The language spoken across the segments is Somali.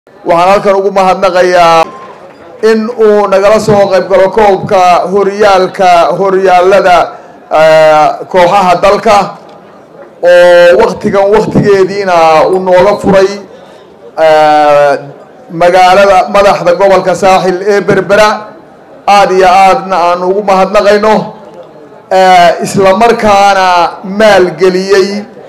waxaan halkan ugu mahadnaqayaa in uu nagala soo qayb galo koobka horyaalka horyaalada kooxaha dalka oo waktigan waktigeediina uu nooga furay magaalada madaxda gobolka saaxil ee berbera aada iyo aadna aan ugu mahadnaqayno isla markaana maalgeliyey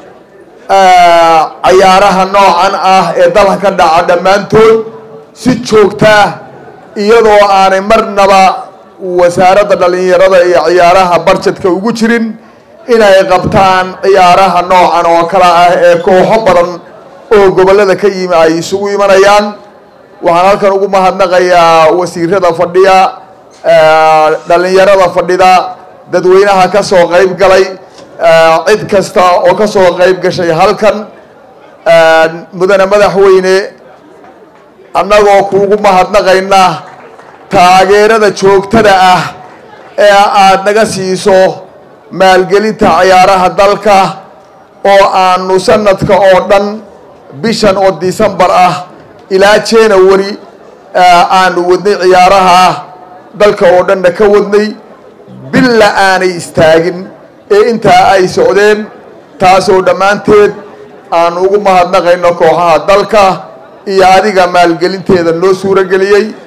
cayaaraha noocan ah ee dalka ka dhaca dhammaantood si joogtaa iyadoo aanay marnaba wasaaradda dhalinyarada iyo ciyaaraha barjedka ugu jirin inay qabtaan ciyaaraha noocan oo kale ah ee kooxo badan oo gobollada ka yimi ay isugu imanayaan waxaan halkan ugu mahadnaqayaa wasiirada fadhiya dhalinyarada fadhida dadweynaha ka soo qayb galay cid kasta oo ka soo qayb gashay halkan mudane madaxweyne annagoo kuugu mahadnaqayna taageerada joogtada ah ee aada naga siiso maalgelinta ciyaaraha dalka oo aanu sanadka oo dhan bishan oo decembar ah ilaa january aanu wadnay ciyaaraha dalka oo dhanna ka wadnay billa aanay istaagin ee intaa ay socdeen taasoo dhammaanteed aanu ugu mahadnaqayno kooxaha dalka iyo adiga maalgelinteeda noo suuro geliyey